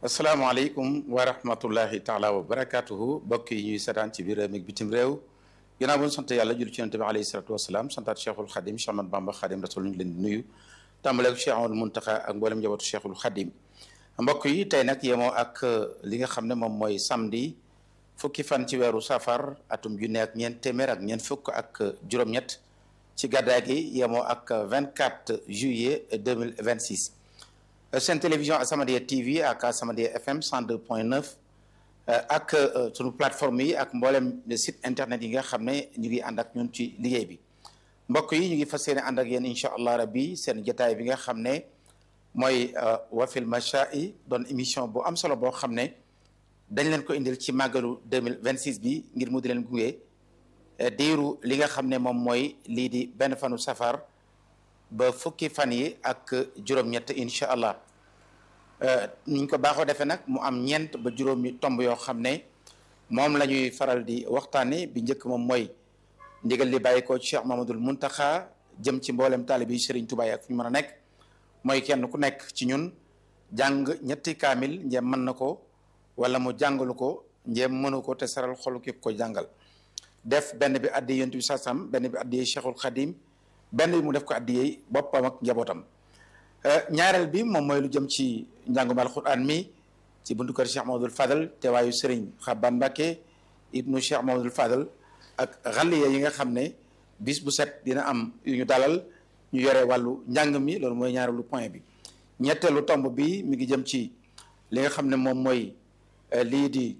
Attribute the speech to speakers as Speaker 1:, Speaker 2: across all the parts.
Speaker 1: asalaamaaleykum wa rahmatullahi taala wa barakatuhu mbokk yi ñuy seetaan ci biir réew mi bitim réew ginnaaw bu ñu sant yàlla julli ci yonent bi alayhi salatu wasalaam santaat cheikhul xadim Cheikh Ahmad Bamba xadim rasul ñu ngi leen di nuyu tàmbale ak Cheikh Amadou Muntaxa ak mboolem njabootu cheikhul xadim mbokk yi tey nag yemoo ak li nga xam ne moom mooy samedi fukki fan ci weeru safar atum junne ak ñeent téeméer ak ñeent fukk ak juróom-ñett ci gàddaay gi yemoo ak 24 juillet 2026 seen télévision As-Samadiyya TV ak As-Samadiyya FM 102.9 ak sunu plateforme yi ak mboolem site internet yi nga xam ne ñu ngi ànd ak ñun ci liggéey bi mbokk yi ñu ngi fas yéene ànd ak yéen incha allah rabbi seen jotaay bi nga xam ne mooy wafil machai doon émission bu am solo boo xam ne dañ leen ko indil ci màggalu 2026 bi ngir mu di leen gunge diiru li nga xam ne moom mooy lii di benn fanu safar ba fukki fan yi ak juróom-ñett incha allah niñ ko baaxoo defee nag mu am ñeent ba juróomi tomb yoo xam ne moom la ñuy faral di waxtaane bi njëkk moom mooy ndigal li bàyyi ko Cheikh Mamadul Muntaxa jëm ci mboolem taalibe yi Serigne Touba ak fu ñu mën a nekk mooy kenn ku nekk ci ñun jàng ñetti kaamil njëm mën na ko wala mu jàngalu ko njëm mënu ko te saral xolu ki ko jàngal def benn bi addi yonent bi sasam benn bi addi Cheikhul Khadim benn bi mu def ko addiyee boppam ak njabootam ñaareel bi moom mooy lu jëm ci njàngum alquran mi ci buntu kër Cheikh Mamadou Fadal teewaayu Serigne Xaban Mbacke ibnu Cheikh Mamadou Fadal ak xaliya yi nga xam ne bis bu set dina am yu ñu dalal ñu yore wàllu njàng mi loolu mooy ñaareelu point bi ñetteelu tomb bi mi ngi jëm ci li nga xam ne moom mooy lii di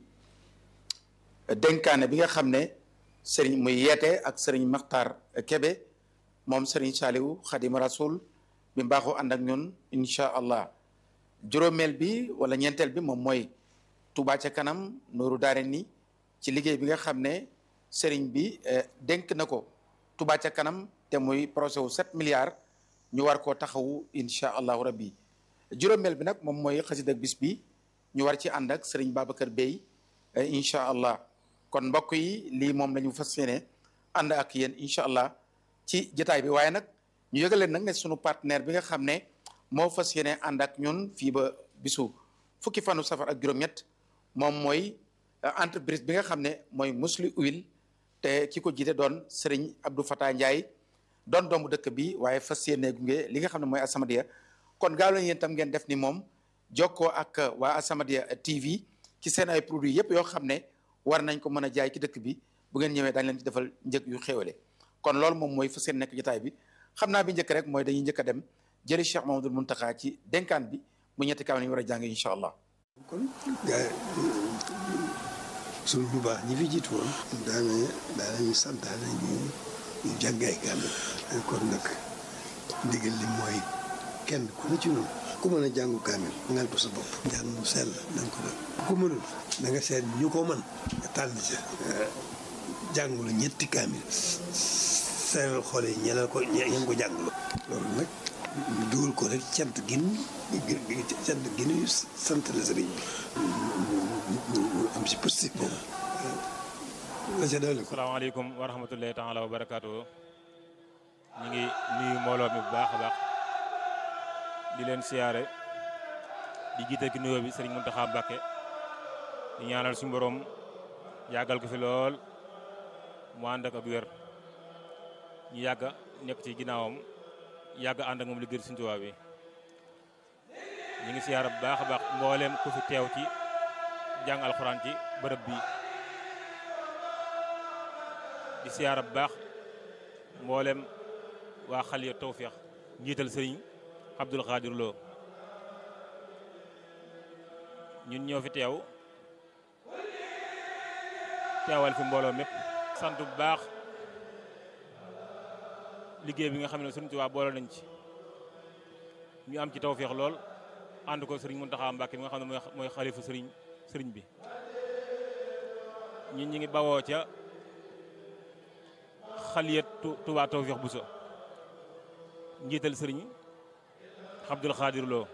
Speaker 1: dénkaane bi nga xam ne Serigne muy yeete ak Serigne Makhtar Kebe moom Serigne Saliou Khadim Rasoul bi mbaaxoo ànd ak ñun incha allah juróomeel bi wala ñeenteel bi moom mooy Touba ca kanam nooru daare ni ci liggéey bi nga xam ne Serigne bi dénk na ko Touba ca kanam te muy projet wu 7 milliards ñu war koo taxawu incha allahu rabbi juróomeel bi nag moom mooy xasida ak bis bi ñu war ci ànd ak Serigne Babacar Bey incha allah kon mbokk yi lii moom la ñu fas yéene ànd ak yéen incha allah. ci jotaay bi waaye nag ñu yëgal leen nag ne sunu partenaire bi nga xam ne moo fas yéene ànd ak ñun fii ba bisu fukki fanu safar ak juróom-ñett moom mooy entreprise bi nga xam ne mooy Musli Oil te ki ko jiite doon Serigne Abdou Fatah Ndiaye doon doomu dëkk bi waaye fas yéene gunge li nga xam ne mooy As-Samadiyya kon gaaw leen yéen tam ngeen def ni moom jokkoo ak waa As-Samadiyya TV ci seen ay produits yépp yoo xam ne war nañ ko mën a jaay ci dëkk bi bu ngeen ñëwee dañ leen ci defal njëg yu xéwale kon loolu moom mooy fa seen nekk jotaay bi xam naa bi njëkk rek mooy dañuy njëkk a dem jëli Cheikh Mamadou Muntaxa ci dénkaan bi bu ñetti kaw ñu war a jàng incha allah.
Speaker 2: kon gaa suñu bu baax ñi fi jiitu woon. daanaka daanañu santaane ñu ñu jàng ay kaamil. kon nag ndigal li mooy kenn ku ne ci noonu. ku mën a jàngu kaamil. ngal ko sa bopp. njàng mu sell na nga ko def. ku ko mënul da nga seet ñu ko mën. nga tànn ca. jàngulu ñetti kaamil. seeral xool yi ñeneen ko ñeen ko jàngulu loolu nag ñu dugal ko rek cant gin cant gin yu sant la sëriñ bi ñu am si positif boobu la ca dolli ko
Speaker 3: asalaamaaleykum wa rahmatullahi taala wa barakaatu ñu ngi nuyu mbooloo mi bu baax a baax di leen siyaare di jiite ki nuyoo bi sëriñ Muntaxa Mbàkke di ñaanal suñu borom yàggal ko fi lool mu ànd ak ak wér ñu yàgg nekk ci ginnaawam yàgg ànd ak moom liggéey Sëriñ Tuubaa bi ñu ngi siyaara bu baax a baax mbooleem ku fi teew ci jàng alxuraan ci bërëb bi di siyaara bu baax mbooleem waa Xaliya Tawfeex njiital sëriñ Abdul Xaadir Lo ñun ñoo fi teew teewal fi mbooloo mépp sant bu baax liggéey bi nga xam ne Sëriñ Tuubaa boole nañ ci ñu am ci tawféex lool ànd ko Sëriñ Muntaxa Mbàkke mi nga xam ne mooy mooy xalifa sëriñ sëriñ bi ñun ñi ngi bawoo ca xaliyat Tuubaa tawféex bu so njiital sëriñ Abdul Xaadir Lo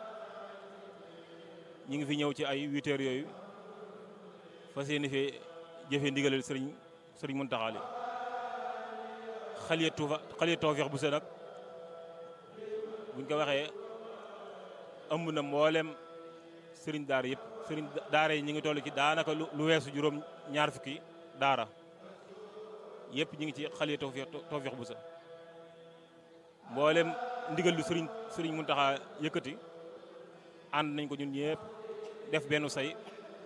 Speaker 3: ñi ngi fi ñëw ci ay huit heures yooyu fas yéene fee jëfee ndigalal sëriñ sëriñ Muntaxa li xaliya tuufa xaliya tawfeex bu sa nag buñ ko waxee ëmb na mboolem sëriñ daara yëpp sëriñ daara yi ñu ngi toll ci daanaka lu weesu juróom ñaar fukki daara yëpp ñu ngi ci xale tawfeex tawfeex bu sa mboolem ndigal lu sëriñ sëriñ Muntaxa yëkkati ànd nañ ko ñun ñëpp def benn say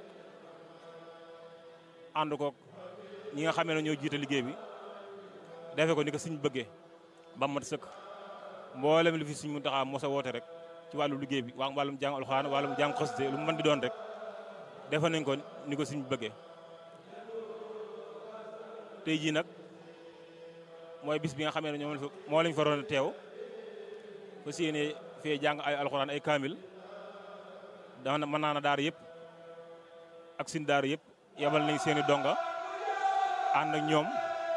Speaker 3: ànd ko ñi nga xamee ne ñoo jiite liggéey bi defe ko ni ko suñ bëggee ba mat sëkk mboolem lu fi suñ Muntaxa mos a woote rek ci wàllu liggéey bi waa wàllum jàng alxuraan wàllum jàng xasida lu mu mën di doon rek defe nañ ko ni ko suñ bëggee tey jii nag mooy bis bi nga xamee ne ñoom moo lañ fa roon teew fa séenee fee jàng ay alxuraan ay kaamil dana mën naa na daara yëpp ak sin daara yëpp yebal nañ seeni donga ànd ak ñoom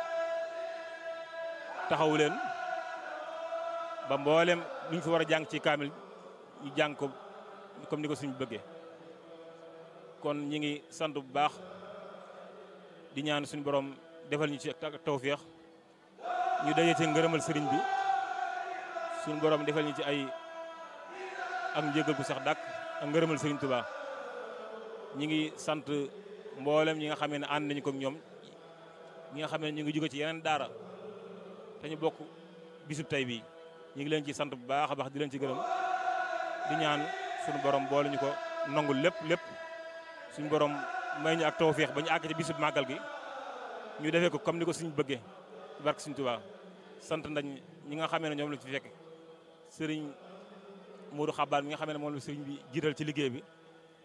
Speaker 3: taxawu leen ba mboolem luñ fi war a jàng ci kaamil ñu jàng ko comme ni ko suñu bëggee kon ñi ngi sant bu baax di ñaan suñu borom defal ñu ci ak tawféex ñu daje ci ngërëmal sëriñ bi suñu borom defal ñu ci ay ak njëgal bu sax dàkk ak ngërëmal sëriñ Tuubaa ñi ngi sant mboolem ñi nga xamee ne ànd nañu ko ñoom ñi nga xamee ne ñu ngi jóge ci yeneen daara te ñu bokk bisub tey bii ñu ngi leen ci sant bu baax a baax di leen ci gërëm di ñaan suñu borom boole ñu ko nangul lépp lépp suñu borom may ñu ak tawféex ba ñu àgg ci bisub màggal gi ñu defee ko comme ni ko suñu bëggee ci barke suñu Tuubaa sant nañ ñi nga xamee ne ñoom la ci fekk sëriñ Modou Xabaar mi nga xamee ne moom la sëriñ bi jiital ci liggéey bi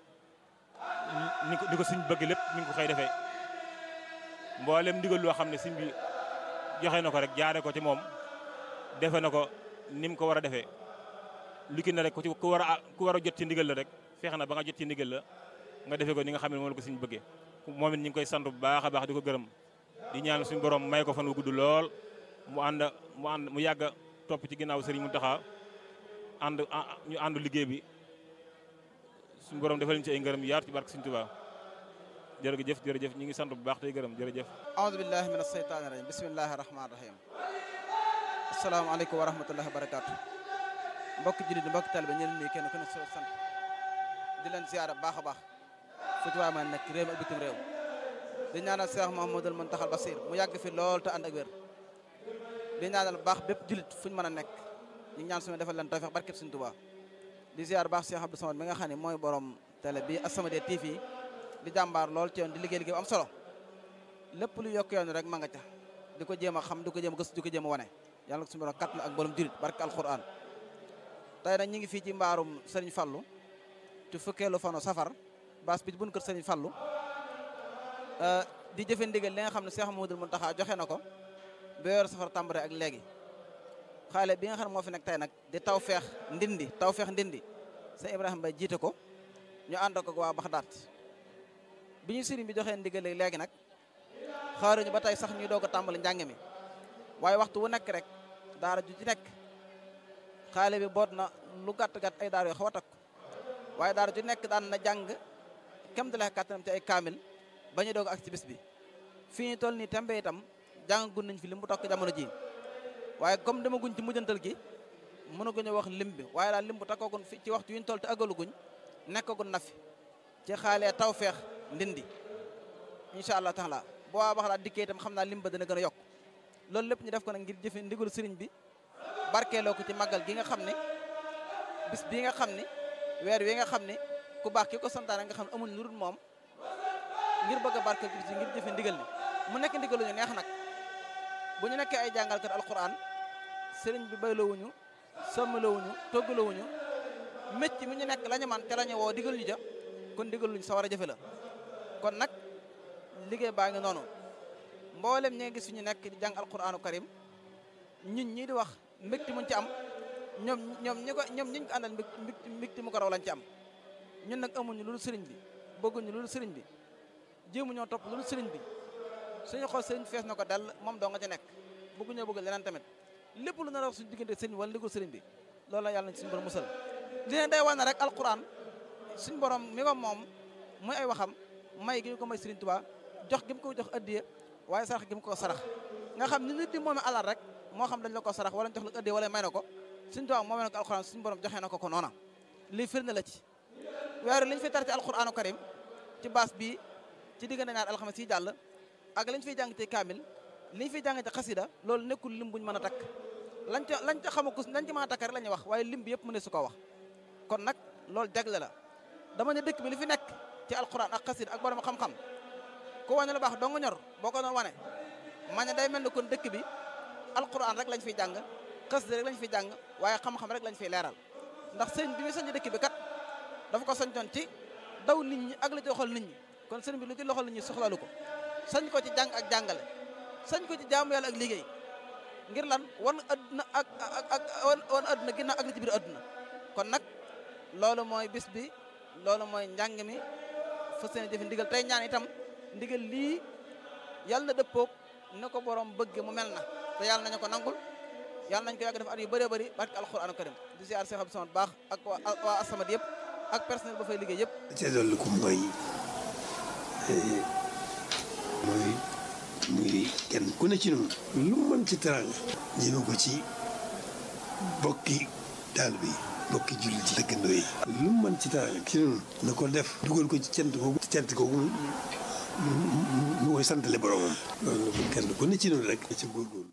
Speaker 3: ni ko ni ko suñ bëgg lépp mi ngi ko xëy defee mboolem ndigal loo xam ne suñ bi joxe na ko rek jaare ko ci moom defe na ko ni mu ko war a defee lu ki ne rek ku ci ku war a ku war a jot ci ndigal la rek fexe na ba nga jot ci ndigal la nga defee ko ni nga xam ne moom la ko suñ bëggee moom it ñu ngi koy sant bu baax a baax di ko gërëm di ñaan suñu borom may ko fan wu gudd lool mu ànd mu ànd mu yàgg topp ci ginnaaw Serigne Mountakha ànd ñu àndu liggéey bi suñu borom defal ñu ci ay ngërëm yaatu ci barke Serigne Touba jërëjëf jërëjëf ñu ngi sant bu baax tey gërëm jërëjëf
Speaker 4: aoudu billahi min asheytaani rajim bismillahi rahmani rahim asalaamaaleykum wa rahmatullahi wa barakatu mbokk jullit di mbokk taliba ñeen nii kenn ku ne so sant di leen ziyaara baax a baax fu ci waay ma nekk réew mi ak bitim réew di ñaanal Cheikh Mouhamadoul Mountakhal Bassir mu yàgg fi lool te ànd ak wér di ñaanal baax bépp jullit fu ñu mën a nekk ñu ngi ñaan suñu defal leen tawfeex barkeb Sëriñ Tuubaa di ziyaar baax Cheikh Abdou Samad mi nga xam ne mooy borom télé bi As-Samadiyya TV di jàmbaar lool ci yoon di liggéey liggéey bu am solo lépp lu yokk yoon rek ma nga ca di ko jéem a xam di ko jéem a gëstu di ko jéem a wane yàlla ko suñu borom kat na ak mboolem jullit barke alquran tey nag ñu ngi fii ci mbaarum Serigne Fallou ci fukkeelu fanu safar baas bi buñ kër Serigne Fallou di jëfe ndigal li nga xam ne Cheikh Mouhamadoul Mountakha joxe na ko ba yor safar tàmbare ak léegi xaale bi nga xam ne moo fi nekk tey nag di taw feex ndindi taw feex ndindi sëñ Ibrahima Bay jiite ko ñu ànd ko waa Baxdaat bi ñu sëriñ bi joxee ndigal léegi nag xaaruñu ba tey sax ñuy doog a tàmbali njàng mi waaye waxtu wu nekk rek daara ju ci nekk xaale bi boot na lu gàtt gàtt ay daara yoo xaw a takk waaye daara ju nekk daan na jàng kem dale kàttanam ci ay kaamil ba ñu doog ak ci bis bi fii ñu toll nii tembe itam jàng gun nañ fi lim bu tokk jamono ji waaye comme dama guñ ci mujjantal gi mënaguñu wax lim bi waaye daal lim bu takkoogun fi ci waxtu yu ñu toll te agaluguñ nekkagun na fi ci xaalee taw feex ndindi incha allah taala boo waa bax laa dikkee itam xam naa lim ba dana gën a yokk loolu lépp ñu def ko nag ngir jëfe ndigal sëriñ bi barkeeloo ko ci màggal gi nga xam ne bis bii nga xam ne weer wi nga xam ne ku baax ki ko santaane nga xam ne amuñ lu dul moom ngir bëgg a barkeel bis bi ngir jëfe ndigal ni mu nekk ndigal lu ñu neex nag bu ñu nekkee ay jàngalkat alquran sëriñ bi bayloowuñu sommalowuñu toggalowuñu mécc mi ñu nekk la ñu man te la ñu woo digal ñu ja kon digal luñ sa war a jëfe la kon nag liggéey baa ngi noonu mboolem ñi nga gis ñu nekk di jàng alquranu karim ñun ñii di wax mbégte muñ ci am ñoom ñoom ñi ko ñoom ñi ñu ko àndal mbégte mbégte mu ko raw lañ ci am ñun nag amuñu loolu sëriñ bi bëgguñu loolu sëriñ bi jéemu ñoo topp loolu sëriñ bi suñu xool sëriñ fees na ko dal moom doo nga ci nekk bëgguñoo bëgg leneen tamit lépp lu nar a wax suñu diggante sëriñ wala ndigul sëriñ bi loolu la yàlla na suñu borom musal li ne day wane rek alquran suñu borom mi ko moom muy ay waxam may gi ñu ko may sëriñ Tuubaa jox gi mu ko jox addiya waaye sarax gi mu ko sarax nga xam ni nit di moome alal rek moo xam dañ la ko sarax wala jox la addiya wala may na ko suñu Tuubaa moomee na ko alquran suñu borom joxee na ko ko noona lii firnde la ci weer li ñu fi tar ci alquranu karim ci baas bii ci diggante ñaar alxames yi jàll ak liñ fiy jàng ci kaamil liñ fiy jàng ci xasida loolu nekkul lim buñ mën a takk lañ ca lañ ca xamakus lañ ci mën a takk rek la ñuy wax waaye lim bi yëpp mu ne su ko wax kon nag loolu jagle la dama ne dëkk bi li fi nekk ci alquran ak xasida ak borom xam-xam ku wane lu baax doo nga ñor boo ko doon wane ma ne day mel ni kon dëkk bi alquran rek lañ fiy jàng xasida rek lañ fiy jàng waaye xam-xam rek lañ fiy leeral ndax sëñ bi muy sañ dëkk bi kat dafa ko sañtoon ci daw nit ñi ak la ci loxol nit ñi kon sëñ bi lu ci loxol nit ñi soxlalu ko sañ ko ci jàng ak jàngale sañ ko ci jaamu yàlla ak liggéey ngir lan wan adduna ak ak ak wan adduna ginnaaw ak li ci biir adduna kon nag loolu mooy bis bi loolu mooy njàng mi fas yéene jëfe ndigal tey ñaan itam ndigal lii yàlla na dëppoog ne ko borom bëgg mu mel na te yàlla nañu ko nangul yàlla nañ ko yàgg def at yu bëree bëri barke alxuraanu karim di ziar Cheikh Abdou Samad baax ak waa Asamad yëpp ak personnel ba fay liggéey yëpp
Speaker 2: te dolli ko mooy mooy muy kenn ku ne ci noonu lu mën ci teraanga jëme ko ci bokki taalibe yi bokki jullit yi dëkkandoo yi lu mën ci teraanga ci noonu na ko def dugal ko ci cant googu cant googu mu koy santale boromam loolu kenn ku ne ci noonu rek ci góorgóorlu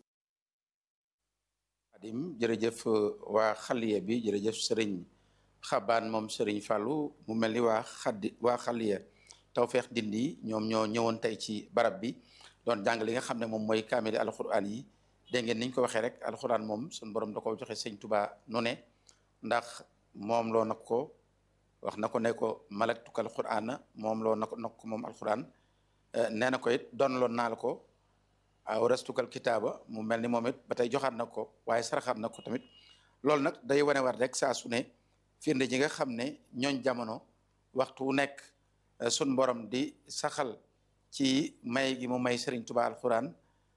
Speaker 1: Xadim jërëjëf waa xaliya bi jërëjëf sëriñ xabaan moom sëriñ Fallou mu mel ni waa xaddi waa xaliya tawfeex dindi ñoom ñoo ñëwoon tey ci barab bi doon jàng li nga xam ne moom mooy kaamili alxuraan yi dégg ngeen niñ ko waxee rek alxuraan moom suñu borom da ko joxe sëñ Tuba nu ne ndax moom loo nag ko wax na ko ne ko malaktuka alxuraan moom loo na ko nag ko moom alxuraan nee na ko it doon loon naa la ko aw restukal kitaaba mu mel ni moom it ba tey joxaat na ko waaye saraxaat na ko tamit loolu nag day wane war rek saa su ne firnde ji nga xam ne ñooñ jamono waxtu wu nekk sun borom di saxal ci may gi mu may Serigne Touba alxuraan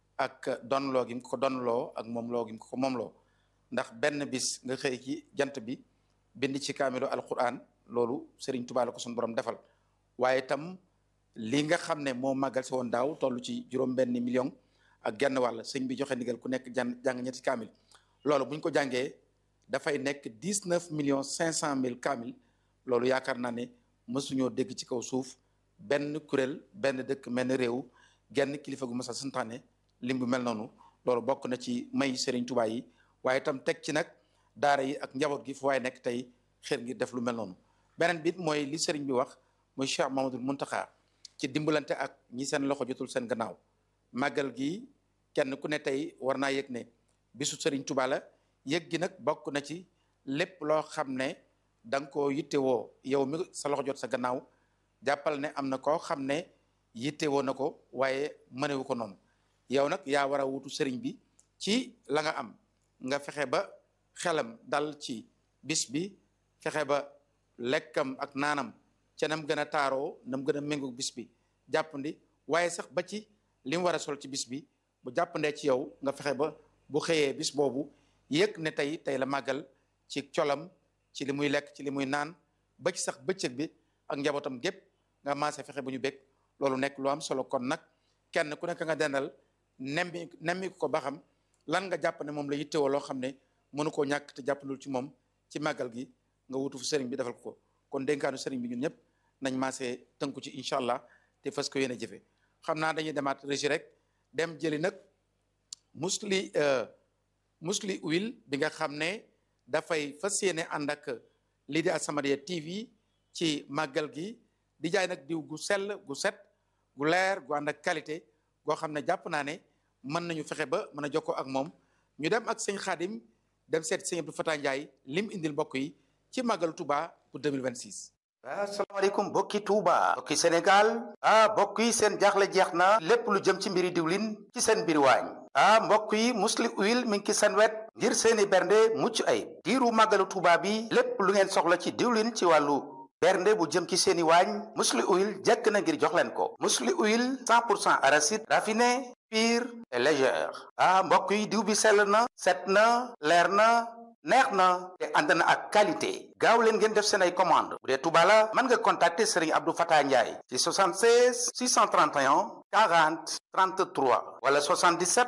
Speaker 1: ak donloo gi mu ko donloo ak moom loo gi mu ko moom loo ndax benn bis nga xëy ci jant bi bind ci kaamilu alxuraan loolu Serigne Touba la ko sun borom defal waaye itam li nga xam ne moo màggal si woon daaw toll ci juróom-benn million ak genn wàll sëñ bi joxe ndigal ku nekk jàng jàng ñetti kaamil loolu bu ñu ko jàngee dafay nekk dix neuf millions cinq cent mille kaamil loolu yaakaar naa ne mësuñoo dégg ci kaw suuf benn kuréel benn dëkk mel ni réew genn kilifa gu masa santaane lim bu mel noonu loolu bokk na ci may Serigne Touba yi waaye itam teg ci nag daara yi ak njaboot gi fu waaye nekk tey xër ngir def lu mel noonu beneen bit mooy li Serigne bi wax mooy Cheikh Mamadou Mountakha ci dimbalante ak ñi seen loxo jotul seen gannaaw màggal gi kenn ku ne tey war naa yëg ne bisu Serigne Touba la yëg gi nag bokk na ci lépp loo xam ne da nga koo yittewoo yow mi sa loxo jot sa gannaaw jàppal ne am na koo xam ne yittewoo na ko waaye mënewu ko noonu yow nag yaa war a wutu Serigne bi ci la nga am nga fexe ba xelam dal ci bis bi fexe ba lekkam ak naanam ca nam gën a taaroo nam gën a méngoog bis bi jàppandi waaye sax ba ci li mu war a sol ci bis bi bu jàppandee ci yow nga fexe ba bu xëyee bis boobu yëg ne tey tey la màggal ci colam ci li muy lekk ci li muy naan ba ci sax bëccëg bi ak njabootam gépp nga maase fexe ba ñu bég loolu nekk lu am solo kon nag kenn ku nekk nga dendal nemmi nemmi ko ba xam lan nga jàpp ne moom la yittewoo loo xam ne mënu koo ñàkk te jàppandul ci moom ci màggal gi nga wutu fu sëriñ bi defal ko kon dénkaanu sëriñ bi ñun ñëpp nañ maase tënku ci incha allah te fas ko yéene jëfe xam naa dañuy demaat régi rek dem jëli nag musli musli huile bi nga xam ne dafay fas yéene ànd ak lii di As-Samadiyya TV ci màggal gi di jaay nag diw gu sell gu set gu leer gu ànd ak qualité goo xam ne jàpp naa ne mën nañu fexe ba mën a jokkoo ak moom ñu dem ak sëñ Xaadim dem seet sëñ Abdou Fatah Ndiaye lim indil mbokk yi ci màggalu Touba pour 2026.
Speaker 5: asalaamaaleykum bokki Touba bokki Sénégal ah mbokk yi seen jaaxle jeex na lépp lu jëm ci mbiri diwlin ci seen mbiri waañ ah mbokk yi musli huile mi ngi ci seen wet ngir seeni bernde mucc ayib diiru màggalu Touba bi lépp lu ngeen soxla ci diwlin ci wàllu bernde bu jëm ci seeni waañ musli huile jekk na ngir jox leen ko musli huile 100 pour cent arachide raffiné pur et légère ah mbokk yi diw bi sell na set na leer na neex na te ànd na ak qualité gaaw leen ngeen def seen ay commande bu dee Touba la mën nga contacter Serigne Abdou Fatah Ndiaye ci 76 631 40 33 wala 77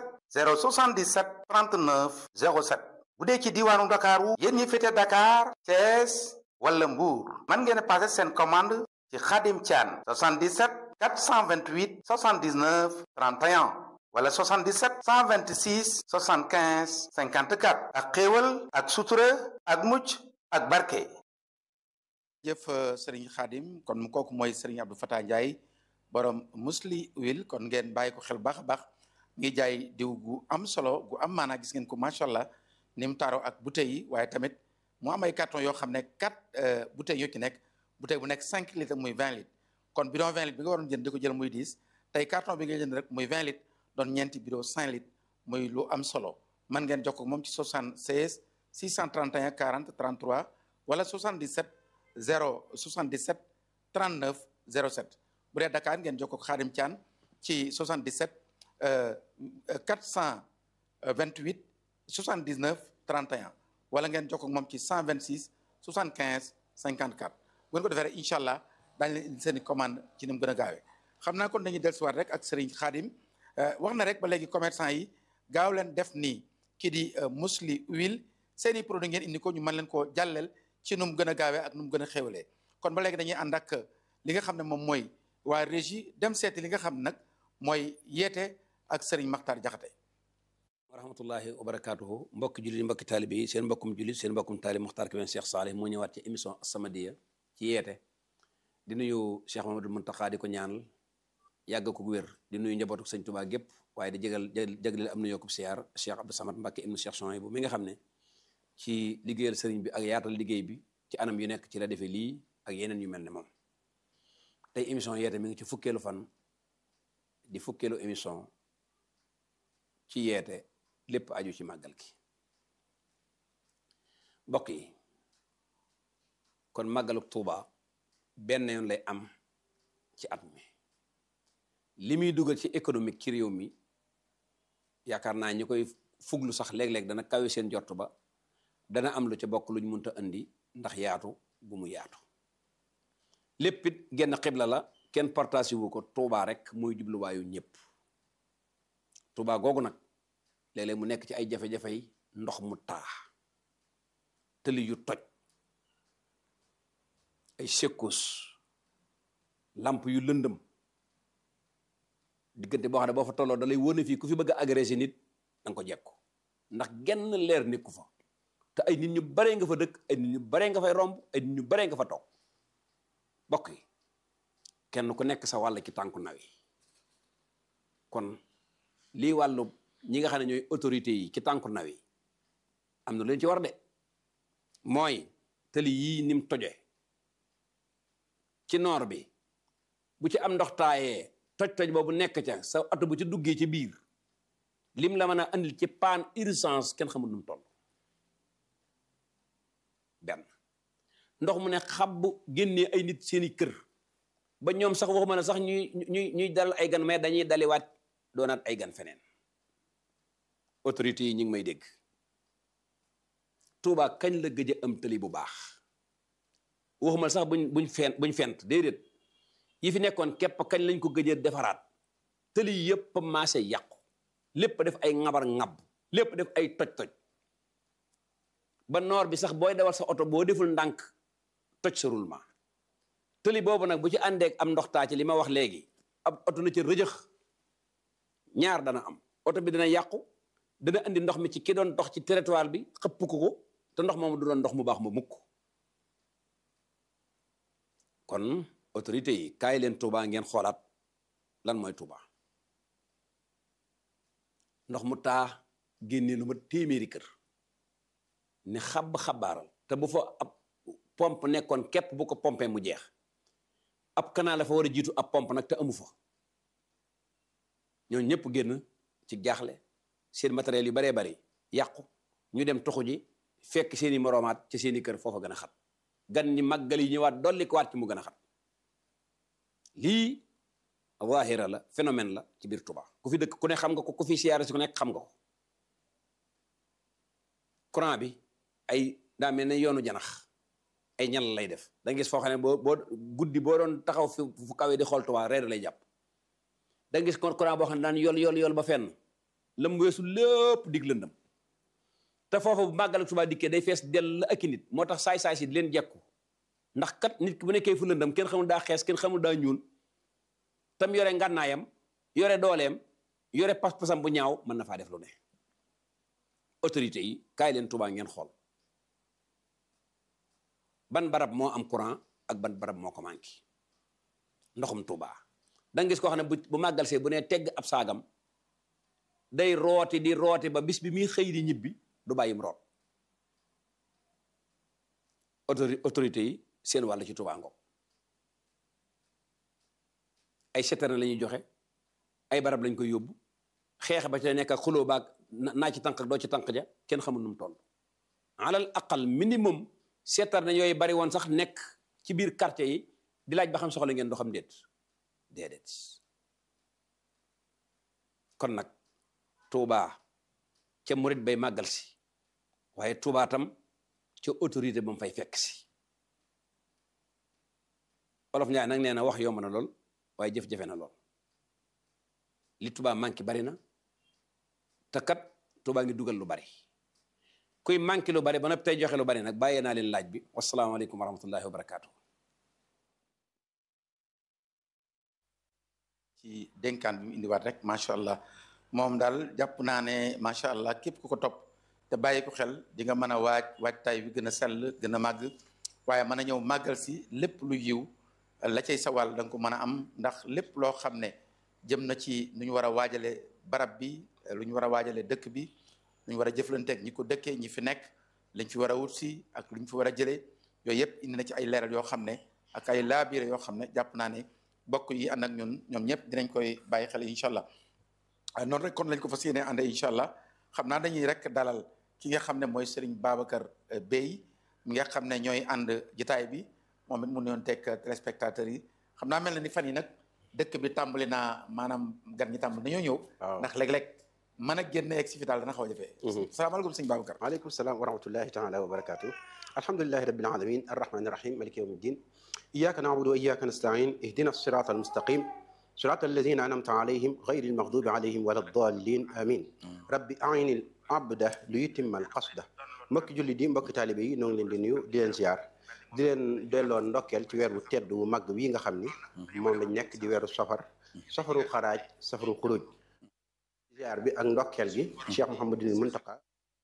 Speaker 5: 077 39 07 bu dee ci diwaanu Dakar wu yéen ñi féete Dakar Thiès wala Mbour mën ngeen a passé seen commande ci Khadim Thian 77 428 79 31 wala 77 126 75 54 ak xéewal ak sutura ak mucc ak barke
Speaker 1: jëf sëriñ Khadim kon kooku mooy sëriñ Abdou Fatah Ndiaye borom musli wil kon ngeen bàyyi ko xel baax a baax ngi jaay diw gu am solo gu am maanaa gis ngeen ko macha allah ni mu taaroo ak bouteilles yi waaye tamit mu am ay carton yoo xam ne quatre bouteilles yoo ci nekk bouteille bu nekk cinq litres muy vingt litres kon bidon vingt litres bi nga waroon jënd di ko jël muy dix tey carton bi nga jënd rek muy vingt litres doon ñeenti bidon cinq litres muy lu am solo man ngeen jokkoo moom ci 76 631 40 33 wala 77 0 77 39 07 bu dee Dakar ngeen jokkoo ak Xaadim Thian ci 77 428 79 31 wala ngeen jokkoo ak moom ci 126 75 54 bu ngeen ko defee rek incha allah daañu leen indi seen i commande ci ni mu gën a gaawee xam naa kon dañuy dellusiwaat rek ak Serigne Khadim wax na rek ba léegi commerçant yi gaaw leen def nii kii di musli huile seen i produit ngeen indi ko ñu mën leen koo jàlleel ci nu mu gën a gaawee ak nu mu gën a xéwalee kon ba léegi dañuy ànd ak li nga xam ne moom mooy waa régie dem seeti li nga xam nag mooy yeete ak Serigne Makhtar Diakhaté
Speaker 6: wa rahmatullahi wa barakatuhu mbokki jullit mbokki taalibe yi seen mbokkum jullit seen mbokkum taalib Muxtaar Kébé Cheikh Salih moo ñëwaat ci émission As-Samadiyya ci yeete di nuyu Cheikh Mamadou Muntaxa di ko ñaanal yàgg ko wér di nuyu njabootu sëñ Tuubaa gépp waaye di jégal jégleel am na yokkub siyaar Cheikh Abdou Samad Mbacké ibnu Cheikh Souhaïbou mi nga xam ne ci liggéeyal sëriñ bi ak yaatal liggéey bi ci anam yu nekk ci la defee lii ak yeneen yu mel ne moom tey émission yeete mi ngi ci fukkeelu fan di fukkeelu émission ci yeete lépp aju ci màggal gi mbokk yi kon màggaluk Tuuba benn yoon lay am ci at mi li muy dugal ci économique ci réew mi yaakaar naa ñi koy fuglu sax léeg-léeg dana kawe seen jort ba dana am lu ca bokk luñ mënta indi ndax yaatu bu mu yaatu lépp it genn xibla la kenn partage wu ko Tuuba rek mooy jubluwaayu ñëpp Tuuba googu nag léeg-léeg mu nekk ci ay jafe-jafey ndox mu taa tëli yu toj ay secousses lamp yu lëndëm diggante boo xam ne boo fa tolloo da lay wóone fii ku fi bëgg a agressé nit danga ko jekku ndax genn leer nekku fa te ay nit ñu baree nga fa dëkk ay nit ñu baree nga fay romb ay nit ñu baree nga fa toog bokk yi kenn ku nekk sa wàll ci tànku naw yi kon lii wàllu ñi nga xam ne ñooy autorités yi ci tànku naw yi am na lu leen ci war de mooy tëli yii nim toje ci noor bi bu ci am ndox taayee toj-toj boobu nekk ca sa oto bu ci duggee ci biir lim la mën a andil ci panne urgence kenn xamul nu mu toll benn ndox mu ne xab génnee ay nit seeni kër ba ñoom sax waxuma ne sax ñuy ñuy ñuy dalal ay gan mais dañuy daliwaat doonaat ay gan feneen autorités yi ñu ngi may dégg Touba kañ la gëj a am tëli bu baax waxuma sax buñ buñ fent buñ fent déedéet yi fi nekkoon képp kañ lañ ko gëj a defaraat tëli yëpp maase yàqu lépp def ay ŋabar ŋab lépp def ay toj-toj ba noor bi sax booy dawal sa oto boo deful ndànk toj sa roulement tëli boobu nag bu ci àndeek am ndox taa ci li ma wax léegi ab oto na ci rëjëx ñaar dana am oto bi dana yàqu dana andi ndox mi ci ki doon dox ci territoire bi xëpp ko ko te ndox moomu du doon ndox mu baax ma mukk kon autorité yi kaay leen Touba ngeen xoolaat lan mooy Touba ndox mu taa génnee lu ma téeméeri kër ne xab xabaaral te bu fa ab pompe nekkoon képp bu ko pompé mu jeex ab canal la fa war a jiitu ab pompe nag te amu fa ñoo ñëpp génn ci jaaxle seen matériel yu baree bari yàqu ñu dem toxu ji fekk seeni moroomaat ci seeni kër foofa gën a xat gan ñi màggal yi ñëwaat dolli ko waat ci mu gën a xat lii waahira la phénomène la ci biir Touba ku fi dëkk ku ne xam nga ko ku fi siyaare si ku nekk xam nga ko courant bi ay daa mel ne yoonu janax ay ñal lay def da nga gis foo xam ne boo boo guddi boo doon taxaw fi fu kawee di xool Touba reer lay jàpp da nga gis courant boo xam ne daan yol yol yol ba fenn lam weesu lépp dig lëndam te foofu bu màggal ak Touba dikkee day fees dell ak i nit moo tax saay-saay si di leen jekku ndax kat nit ki bu nekkee fu lëndam kenn xamul daa xees kenn xamul daa ñuul tam yore ngànnaayam yore dooleem yore pas-pasam bu ñaaw mën na faa def lu ne autorité yi kaay leen Tuubaa ngeen xool ban barab moo am courant ak ban barab moo ko manqué ndoxum Tuubaa da nga gis koo xam ne bu bu màggal see bu ne tegg ab saagam day rooti di rooti ba bis bi muy xëy di ñibbi du bàyyim root autori autorité yi seen wàll ci Tuubaa ngoog ay citerne la ñuy joxe ay barab lañ koy yóbbu xeex ba ca nekk ak xuloo baag naa ci tànk ak doo ci tànk ja kenn xamul nu mu toll alal aqal minimum citerne yooyu bari woon sax nekk ci biir quartier yi di laaj ba xam soxla ngeen doo xam déet déedéet kon nag Tuubaa ca murit bay màggal si waaye Tuubaa tam ca autorité ba mu fay fekk si olof Njaay nag nee na wax yomb na lool waaye jëf-jafe na lool li Tuubaa manqué bari na te kat Tuubaa ngi dugal lu bari kuy manqué lu bari ba noppi tey joxe lu bari nag bàyyee naa leen laaj bi wasalaamaaleykum wa rahmatullahi wa barakaatu.
Speaker 1: ci dénkaan bi mu indiwaat rek macha allah moom daal jàpp naa ne macha allah képp ku ko topp te bàyyi ko xel di nga mën a waaj waajtaay bi gën a sell gën a màgg waaye mën a ñëw màggal si lépp lu yiw la cay sawal da nga ko mën a am ndax lépp loo xam ne jëm na ci nu ñu war a waajale barab bi lu ñu war a waajale dëkk bi lu ñu war a jëflanteeg ñi ko dëkkee ñi fi nekk lañ fi war a wut si ak lu ñu fi war a jëlee yooyu yëpp indi na ci ay leeral yoo xam ne ak ay laabiire yoo xam ne jàpp naa ne bokk yi ànd ak ñun ñoom ñëpp dinañ koy bàyyi xel incha allah noonu rek kon lañ ko fas yéene àndee incha allah xam naa dañuy rek dalal ki nga xam ne mooy Serigne Babacar Bey mi nga xam ne ñooy ànd jitaay bi moom it mu newoon teg téléspectateurs yi xam naa mel na ni fan yi nag dëkk bi tàmbali naa maanaam gan ñi tàmbali dañoo ñëw. ndax léeg-léeg mën a génn egg si fi daal dana xaw a jafe. salaamaaleykum sëñ Babacar.
Speaker 7: waaleykum salaam wa rahmatullahi taala wa barakaatu. alhamdulilahi rabbil alamin arrahmani rahim maliki yawmi ddin iyyaka na'budu wa iyyaka nasta'in ihdina sirata almustaqim صراط الذين أنعمت عليهم غير المغضوب عليهم ولا الضالين آمين ربي أعين العبد ليتم القصد mbokki julli di mbokki taalibe yi ñoo ngi leen di nuyu di leen ziar di leen delloo ndokkeel ci weer wu tedd wu màgg wi nga xam ni moom lañ nekk di weeru safar safaru xaraaj safaru xuruj ziar bi ak ndokkeel gi Cheikh Mouhamadul Muntaqa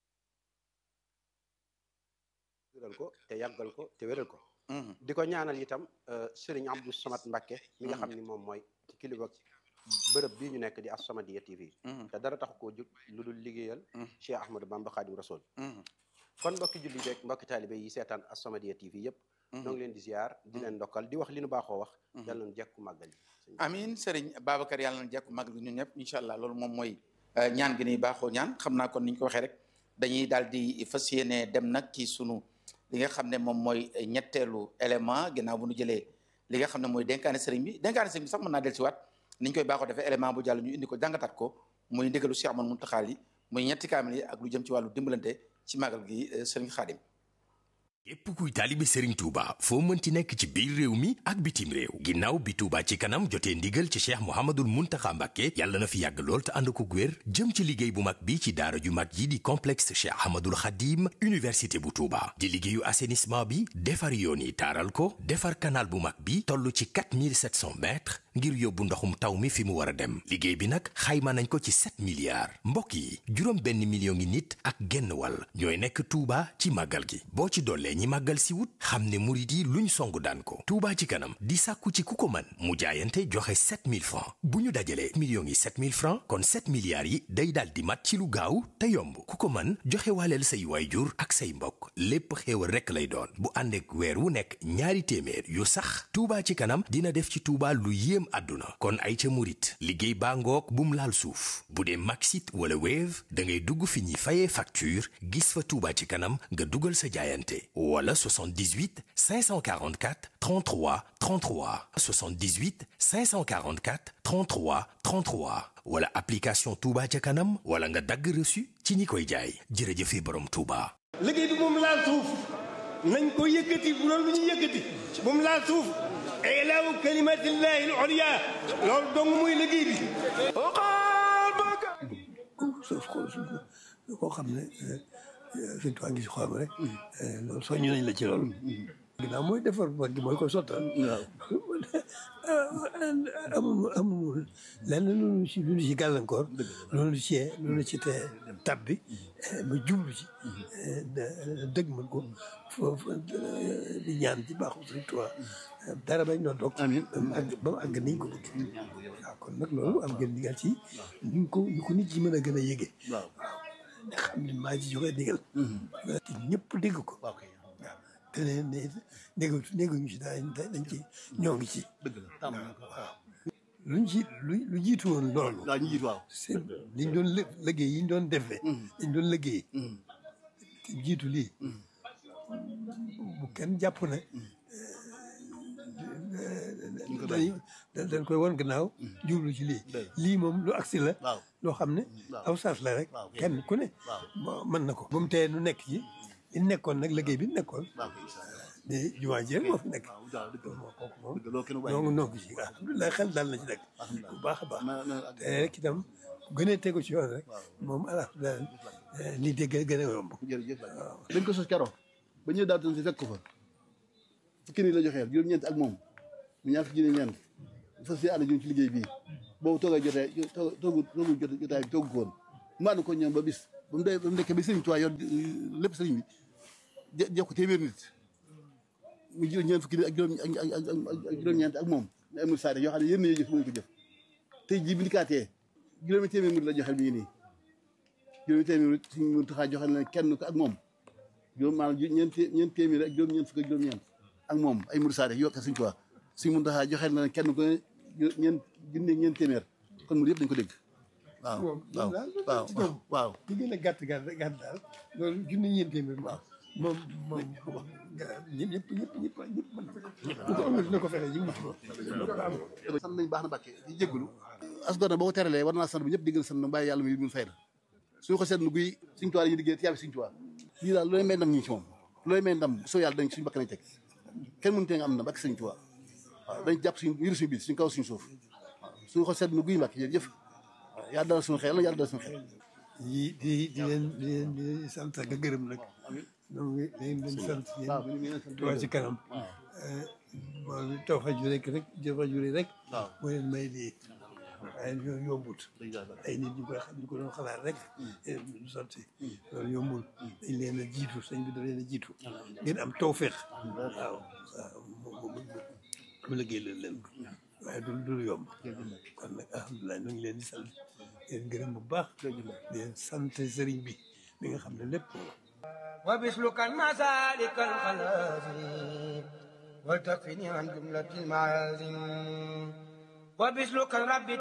Speaker 7: wéral ko te yàggal ko te wéral ko di ko ñaanal itam Serigne Abdou Samad Mbacké mi nga xam ni moom mooy kilifa bërëb bii ñu nekk di As-Samadiyya TV te dara tax koo jóg lu dul liggéeyal Cheikh Ahmadou Bamba Khadim Rasoul kon mbokki julli beeg mbokki taalibe yi seetaan As-Samadiyya TV yëpp ñoo ngi leen di ziar di leen ndokkal di wax li nu baaxoo wax yàlla nañu jekku màggal yi
Speaker 1: amin Serigne Babacar yàlla na jekku màggal gi ñun ñëpp incha allah loolu moom mooy ñaan gi ni baaxoo ñaan xam naa kon ni ñu ko waxee rek dañuy daal di fas yéene dem nag ci sunu li nga xam ne moom mooy ñetteelu élément ginnaaw bu ñu jëlee li nga xam ne mooy dénkaane sëriñ bi dénkaane sëriñ bi sax mën naa del si waat ni ñu koy baaxoo defee élément bu jàll ñu indi ko jàngataat ko muy ndigalu Cheikh Ahmadou Mountakha yi muy ñetti kaamil yi ak lu jëm ci wàllu dimbalante ci màggal gi sëriñ Xaadim
Speaker 8: képp kuy taalibe Serigne Touba foo mënti nekk ci biir réew mi ak bitim réew ginnaaw bi Touba ci kanam jotee ndigal ci Cheikh Mouhamadul Mountakha Mbacké yàlla na fi yàgg lool te ànd ko wér jëm ci liggéey bu mag bi ci daara ju mag yi di complexe Cheikh Ahmadul Khadim université bu Touba di liggéeyu assainissement bi defar yoon yi taaral ko defar canal bu mag bi toll ci 4700 mètres ngir yóbbu ndoxum taw mi fi mu war a dem liggéey bi nag xayma nañ ko ci 7 milliards mbokk yi juróom benn million ngi nit ak genn wàll ñooy nekk Touba ci màggal gi boo ci dollee ñi màggal si wut xam ne murit yi luñ songu daan ko Touba ci kanam di sàkku ci ku ko mën mu jaayante joxe 7000 francs bu ñu dajalee millions yi 7000 francs kon 7 milliards yi day daal di mat ci lu gaaw te yomb ku ko mën joxe waaleel say waayjur ak say mbokk lépp xéewal rekk lay doon bu àndeek weer wu nekk ñaari téeméer yu sax Touba ci kanam dina def ci Touba lu yéem àdduna kon ay ca murit liggéey baa ngoog bum laal suuf bu dee Maxit wala Wave da ngay dugg fi ñuy fayee facture gis fa Touba ci kanam nga dugal sa jaayante wala 78 544 33 33 78 544 33 33 wala application Touba ca kanam wala nga dagg reçu ci ñi koy jaay jërëjëfe borom Touba.
Speaker 9: liggéey bi moom laal suuf nañ ko yëkkati bu doon lu ñu yëkkati moom laal suuf ilaahu kalimatillahi al-ulya loolu dong muy liggéey bi
Speaker 2: suuf koo xam ne suñ tuwaa ngi si xolam rek loolu soññu nañ la ci loolu ginnaaw mooy defar mag gi mooy ko sottal amul amul lenn loolu ci lu ci gàllankoor loolu ci loolu ci te tab bi ba jublu ci dëgg mën ko foofu di ñaan ci baaxu Sëriñ Tuubaa dara bañ doon dog ba mu àgg ba mu àgg niñ ko bëgg waaw kon nag loolu am ngeen digal ci ñu ko ñu ko nit ci mën a gën a yëgee waaw nga xam ne maa ci joxe digal te ñëpp dégg ko waaw te ne ne déggu dégguñu ci daal dañ ci ñoo ngi ci waaw luñ ci lu lu jiitu woon loolu
Speaker 10: waaw ñu jiitu waaw
Speaker 2: c'est liñ doon lë liggéey yi ñu doon defee liñ doon liggéey te jiitu lii bu kenn jàpp ne dañ dañ koy won gannaaw jublu ci lii lii moom lu agsi la loo xam ne aw saas la rek kenn ku ne mën na ko ba mu tee nu nekk ci li nekkoon nag liggéey bi nekkoon di jumaa ji rek moo fi nekk moo kooku moom noongu noongu ci alhamdulilah xel daal na ci nekk bu baax a baax te rek itam gënee tegu ci yoon rek moom alhamdulilah lii dégg gën a yomb
Speaker 10: jërëjëf waaw dañ ko sos keroog ba ñëw daal si fekk ko fa fukki nii la joxeel juróom-ñeent ak moom mu ñaar fukki ñeent fas yéene ànd jëm ci liggéey bii boobu toogay jotee toogu toogu jotaay bi toogu ko woon mu ànd ko ñoom ba bis ba mu dee ba mu nekkee ba sëriñ Tuubaa yor lépp sëriñ bi jox ko téeméer nit mu jël ñeent fukki nit ak juróom ak juróom-ñeent ak moom ne amul saare yoo xam ne yéen ñoo jëf mënuñ ko jëf tey jii bi ndikaatee juróomi téeméer nit la joxeel mi ngi nii juróomi téeméer nit suñ mun taxaa joxeel na kenn ko ak moom juróom maanaam ñeent ñeent téeméer ak juróom-ñeent fukk ak juróom-ñeent ak moom ay murid saare yoo xam suñ Tuubaa suñ mun taxaa joxeel na kenn ko ñeent junne ñeent téeméer kon murid yëpp dañ ko dégg waaw waaw waaw waaw
Speaker 2: li gën a gàtt gàtt gàtt daal loolu junne ñeent téeméer waaw moom moom ñëpp ñëpp ñëpp ñëpp ñëpp mën na ko amul dina ko fexe ñu mutu ko
Speaker 10: sant nañ baax na Mbàkke di jégalu as gor na boo ko teralee war naa sant bi ñëpp di gën a sant na bàyyi yàlla mi mun fay la suñu ko seetlu guy suñ tuwaa yi liggéey tiyaab suñ tuwaa lii daal looy may ndam ñi ci moom looy may ndam soo yàlla dañ suñu bakk nañ teg kenn mënu tee nga am ndam ak suñ tuwaa waaw dañ jàpp suñ yëru suñu biir suñ kaw suñu suuf waaw suñu ko seetlu guy Mbàkke jërëjëf waaw yàlla dalal suñu xel yàlla dalal suñu xel
Speaker 2: di di di leen di leen di sant ak gërëm nag donc dañ leen sant yéen Touba ci kanam moom taw fa ju rek rek taw fa ju rek moo leen may lii waaye ñoo yombut ay nit ñu koy xam ñu ko doon xalaat rek du sotti loolu yombul dañ leen a jiitu sëñ bi da leen a jiitu ngeen am tawfeex waaw waaw mu liggéey leen leen ko waaye du du yomb kon nag alhamdulilah ñu ngi leen di sant leen gërëm bu baax di leen sant sëriñ bi mi nga xam ne lépp
Speaker 11: وبسلك المسالك الخلازم وتكفني عن جملة المعازم وبسلك الرب